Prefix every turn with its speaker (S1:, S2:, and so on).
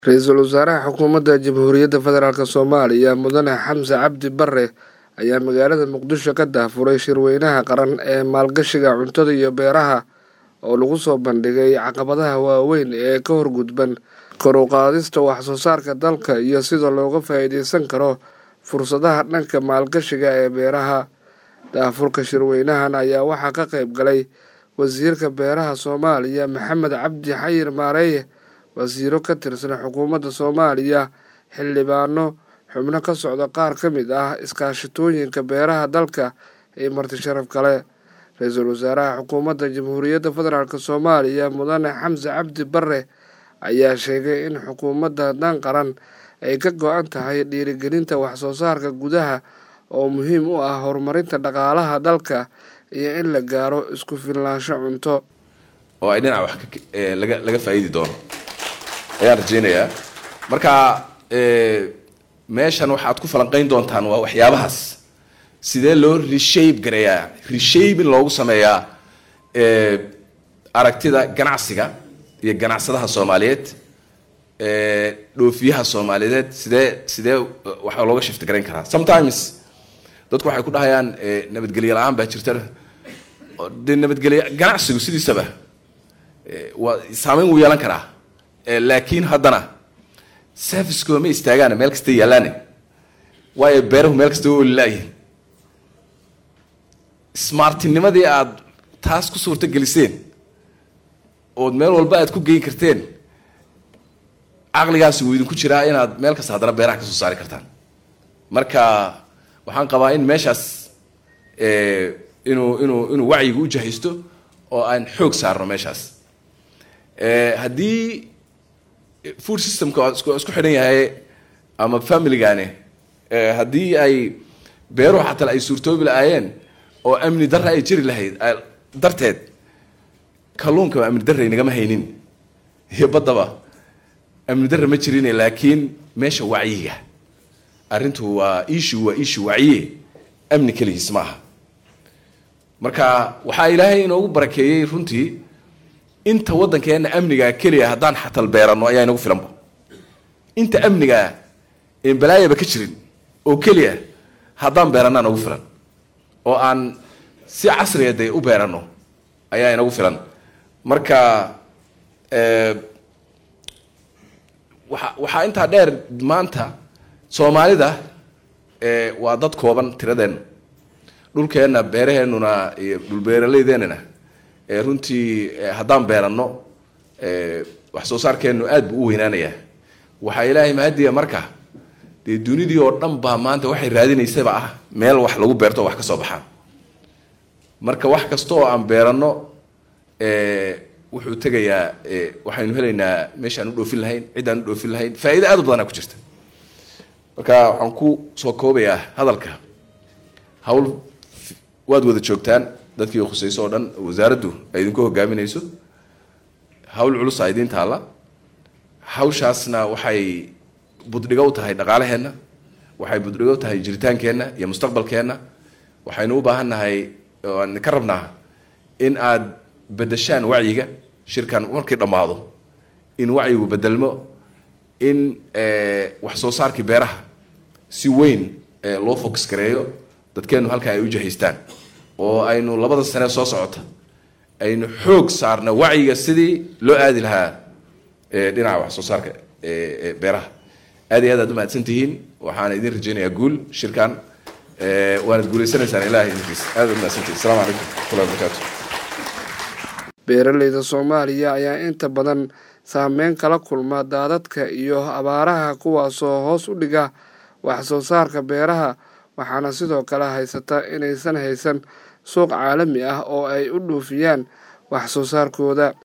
S1: ra-iisul wasaaraha xukuumadda jamhuuriyadda federaalk soomaaliya mudane xamse cabdi bare ayaa magaalada muqdisho ka daafuray shirweynaha qaran ee maalgashiga cuntada iyo beeraha oo lagu soo bandhigay caqabadaha waaweyn ee ka horgudban kor u qaadista wax soo saarka dalka iyo sida looga faa'iideysan karo fursadaha dhanka maalgashiga ee beeraha daafurka shirweynahan ayaa waxaa ka qayb galay wasiirka beeraha soomaaliya maxamed cabdi xayir maareeye wasiiro ka tirsan xukuumadda soomaaliya xildhibaano xubno ka socda qaar ka mid ah iskaashatooyinka beeraha dalka iyo marti sharaf kale ra-iisul wasaaraha xukuumadda jamhuuriyadda federaalk soomaaliya mudane xamse cabdi bare ayaa sheegay in xukuumadda dan qaran ay ka go-an tahay dhiirigelinta waxsoo saarka gudaha oo muhiim u ah horumarinta dhaqaalaha dalka iyo in la gaaro isku filnaansho cunto
S2: oo ay dhinaca wax laga laga faa'iidi doono ayaan rajaynayaa marka meeshan waxaad ku falanqayn doontaan waa waxyaabahaas sidee loo reshape gareeyaa reshape in loogu sameeyaa aragtida ganacsiga iyo ganacsadaha soomaaliyeed dhoofiyaha soomaaliyeed sidee sidee waxaa looga shifti garayn karaa sometimes dadku waxay ku dhahayaan nabadgelyo la-aan baa jirta de nabadgelyo ganacsigu sidiisaba waa saameyn wuu yeelan karaa laakiin haddana servicekooda ma istaagaan meel kasta yaallaane waayo beerahu meel kasta waa olilaayihin smartinimadii aada taas ku suurto geliseen ood meel walba aad ku geyn karteen caqligaasi wuu idinku jiraa inaad meel kasta haddana beeraha ka soo saari kartaan marka waxaan qabaa in meeshaas inuu inuu inuu wacyigu u jahaysto oo aan xoog saarno meeshaas haddii food systemka isku xidhan yahay ama familygane haddii ay beeruhu xataa ay suurtoobi lahaayeen oo amni darra ay jiri lahayd darteed kalluunka amni darra inagama haynin iyo baddaba amni darra ma jirin laakiin meesha wacyiga arrintu waa issue waa issue wacyiye amni keligiis ma aha marka waxaa ilaahay inoogu barakeeyey runtii inta waddankeena amnigaa keliya haddaan xatal beerano ayaa inagu filanba inta amnigaa een balaayaba ka jirin oo keliya haddaan beeranaa nagu filan oo aan si casriga dee u beerano ayaa inagu filan marka waa waxaa intaa dheer maanta soomaalida waa dad kooban tiradeenna dhulkeenna beeraheenuna iyo dhulbeeraleydeenana runtii haddaan beeranno wax soo saarkeennu aad buu u weynaanayaa waxaa ilaahay mahadiya marka dee dunidii oo dhan baa maanta waxay raadinaysaba ah meel wax lagu beerto oo wax ka soo baxaan marka wax kasta oo aan beeranno wuxuu tegayaa waxaynu helaynaa meeshaan u dhoofin lahayn ciddaan u dhoofin lahayn faa'iida aad u badanaa ku jirta marka waxaan ku soo koobayaa hadalka hawl waad wada joogtaan dadkii khusayso oo dhan wasaaraddu ay idinku hogaaminayso hawl culusa idiin taalla hawshaasna waxay buddhigo u tahay dhaqaalaheenna waxay buddhigo u tahay jiritaankeenna iyo mustaqbalkeenna waxaynu u baahan nahay aan ka rabnaa in aad bedeshaan wacyiga shirkan markii dhammaado in wacyigu bedelmo in wax soo saarkii beeraha si weyn loo focus gareeyo dadkeennu halkaa ay u jahaystaan oo aynu labada sane soo socota aynu xoog saarna wacyiga sidii loo aadi lahaa dhinaca wax soo saarka beeraha aad iyo aad aad u mahadsan tihiin waxaana idin rajaynayaa guul shirkan waanad guulaysanaysaan ilahay idinkiis aad aad umahadsantihin assalamu calaykum waraxmatullahi wabarakatu
S1: beeraleyda soomaaliya ayaa inta badan saameyn kala kulma daadadka iyo abaaraha kuwaasoo hoos u dhiga wax soo saarka beeraha waxaana sidoo kale haysata inaysan haysan suuq caalami ah oo ay u dhoofiyaan wax soo saarkooda